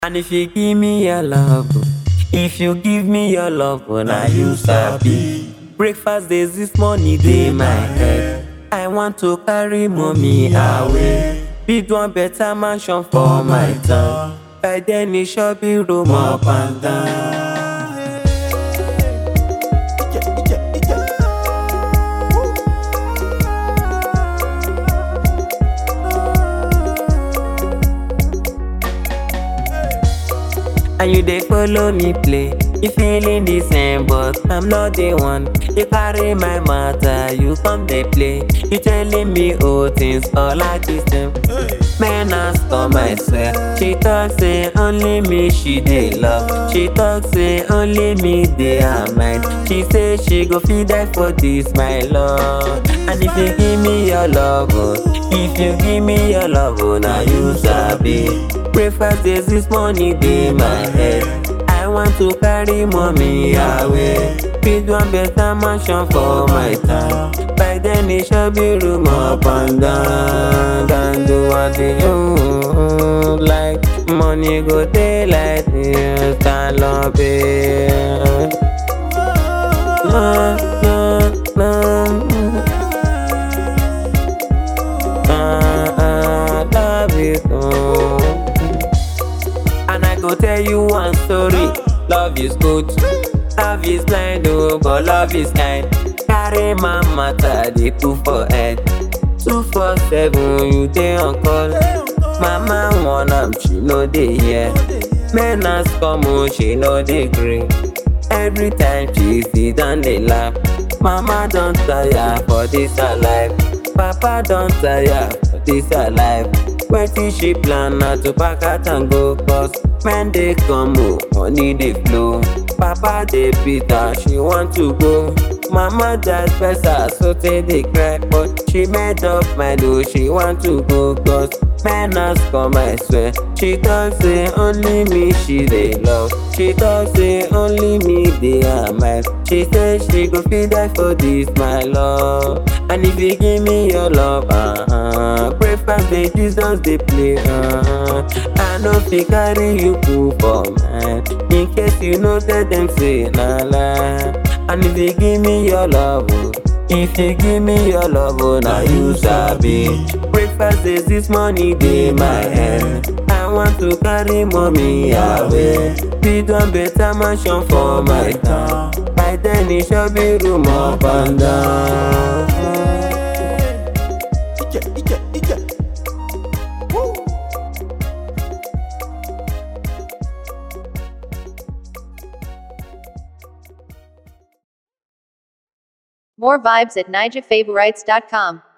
And if you give me your love, if you give me your love, now you sabi. Breakfast days this morning dey my head. I want to carry mommy away. Build one better mansion for my town. By then it shall be room up and down. And you dey follow me play. You feeling the same, but I'm not the one. You carry my matter, you come dey play. You telling me all things all like the same. Man ask come I swear. She talk say only me she dey love. She talk say only me dey her mind. She say she go fit die for this my love. And if you give me your love, oh, if you give me your love, oh, now you sabi. Breakfast days this morning dey my head. I want to carry mommy away. Build one better mansion for my town. By then it shall be room up and down. Can do what you like. Money go dey like this. Stand up here. No, no, no. Ah, ah, love you. oh. And I go tell you one story. Love is good. Love is blind, oh, but love is kind. Carry my matter, they two for head. Two for seven, you dey on call. Mama want am, she no dey here. Men ask come, oh, she no dey gree. Every time she sit down dey laugh. Mama don tire for this her life. Papa don tire for this her life. Wetin she plan na to pack out and go cause men dey come o, money dey flow. Papa dey beat her, she want to go. Mama just press her so tey dey cry but she made up mind o, she want to go cause men ask come I swear. She talk say only me she dey love. She talk say only me dey her mind. She say she go fit die for this my love. And if you give me your love, uh-huh, breakfast dey Jesus dey play. Uh-huh. I no fit carry you put for mind. In case you know tell them say na lie. And if you give me your love, oh, if you give me your love, oh, now you sabi. Breakfast days this morning dey my head. I want to carry mommy away. Build one better mansion for my town. By then it shall be room up and down. Ike, Ike, Ike. Woo. More vibes at nijafavorites.com.